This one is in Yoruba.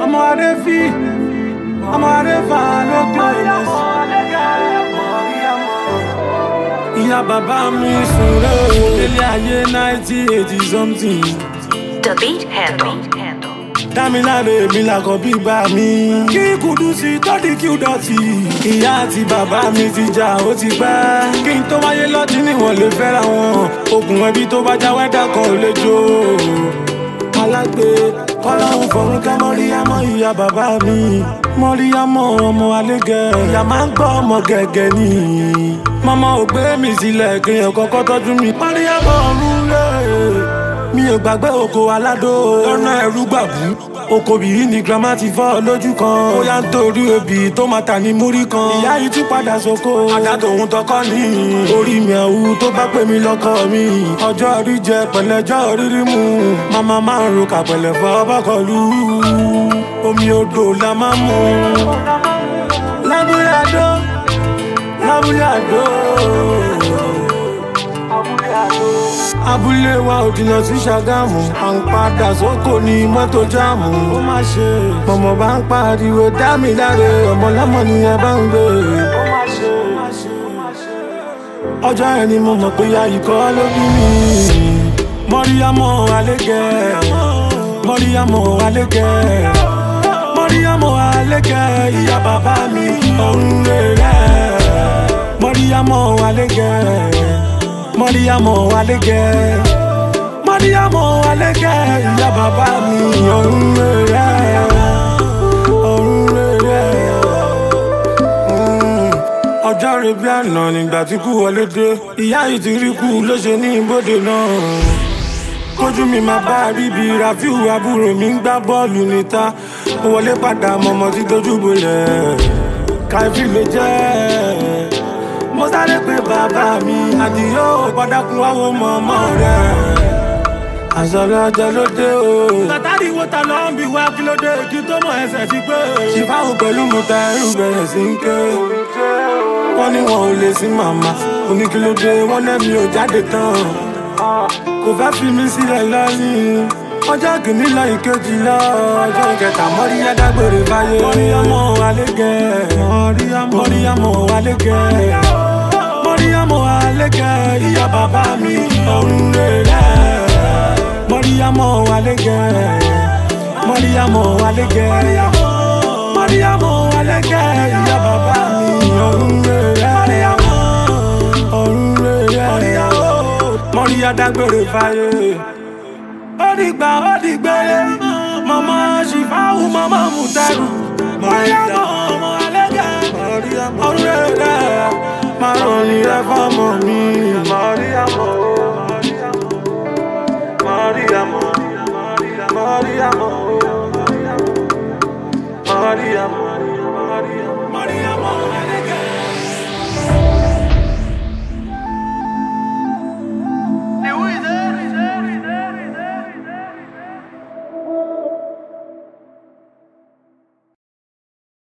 ọmọ adé fi ọmọ adé fa lókè lẹsẹ. ìyá bàbá mi sùn rẹ̀ o délé ayé náìtì eighty something. The beat handle. dámiláre mi làkọ̀ bí bá mi. kí Kúdùsì tọ́dí kí ó dọ̀tí. ìyá àti bàbá mi ti jà ó ti pẹ́. kí n tó wáyé lọ́tí níwọ̀n lè fẹ́ra wọn. okùn ẹbí tó bá já wẹ́dà kan ò lè jó. alágbe kọ́láhùn fọ̀rún ká mọ́ríyámọ́ ìyá bàbá mi. mọ́ríyámọ́ ọmọ alégẹ̀. ìyá máa ń gbọ́ ọmọ gẹ̀gẹ̀ ni. mọ́mọ́ ò gbé mi sílẹ̀ kéèyàn kọ́kọ́ tọ́jú mi. mọ́ríyámọ́ ọ̀run lé mi ò gbàgbé oko aládó lọ́nà ẹ̀rú gbàbú oko bìí ni grandma ti fọ́ lójú kan ó yá ń torí obì tó máa tà ní múrí kan ìyá yìí tún padà sóko àdá tòun tọkọ ní orí mi àwù tó bá pè mí lọ́kọ mi ọjọ́ orí jẹ pẹ̀lẹ́jọ́ rírí mu màmá máa ń ro kàpẹ̀lẹ̀ fọ́ bọ́kọ̀lù omi odò la máa ń mu lábúlé àdó lábúlé àdó abúlé wa ò jìnnà sí ṣàgámù à ń padà sóko ní mọ́tò jáàmù ó má ṣe mọ̀mọ́ bá ń pariwo dá mi láre ọmọ lọ́mọ ni ẹ bá ń gbé ó má ṣe ọjọ́ yẹn ni mo mọ̀ pé ya ikọ́ ló bí mi mọ́ríyámọ́ alégẹ̀ mọ́ríyámọ́ alégẹ̀ mọ́ríyámọ́ alégẹ̀ ìyá bàbá mi ọ̀run rẹ̀ mọ́ríyámọ́ alégẹ̀ mọ́ríyámọ́ alégẹ̀ mọ́ríyámọ́ alégẹ̀ ìyá bàbá mi ọ̀run rẹ̀ ọ̀run rẹ̀ ọjọ́ rẹ̀ bí àná nígbà tí kú wọlé dé ìyá yìí ti rí kú ló ṣe ní ibodè náà kójú mi máa bá ríbi rafiu àbúrò mi ń gbá bọ́ọ̀lù níta mo wọlé padà mọ̀mọ́ tí dojú bolẹ̀ káfí ló jẹ́ mo sáré pé bàbá mi àdìyó gbọ́dákun wáwo mọ̀mọ́ rẹ̀ àṣàlẹ̀ ọjọ́ ló dé o. látàrí wo ta ló ń bi wá kí ló dé kí tó mọ ẹsẹ̀ ti pé. ṣìfáwò pẹ̀lú mo ta ẹrù bẹ̀rẹ̀ sí ń ké. wọ́n ní wọn ò lè sí màmá oníkílódé wọ́n lẹ́mi ò jáde tán. kò fẹ́ fi mí sílẹ̀ lọ́yìn. ọjọ́ kìíní lọ ìkejì lọ ọjọ́ kẹta mọ́ríyá dágbére báyé. mọ́ríyámọ́ alégẹ̀ mọ́ríyámọ́ alégẹ̀ mọ́ríyámọ́ alégẹ̀ ìyá bàbá mi ọ̀run rẹ̀ mọ́ríyámọ́ alégẹ̀ mọ́ríyámọ́ alégẹ̀ mọ́ríyámọ́ alégẹ̀ ìyá bàbá mi ọ̀run rẹ̀ ọ̀run rẹ̀ mọ́ríyá dágbére fáyé ó dìgbà ó dìgbére mọ́mọ́ ṣìfáwù mọ́mọ́ mùtẹ́rù mọ́ríyámọ́ ọmọ alégẹ̀ ọ̀run rẹ̀ máa rọrìn rẹ̀ fọ́mọ mi mọ́ríyámọ́. Maria, Maria, Maria, Maria,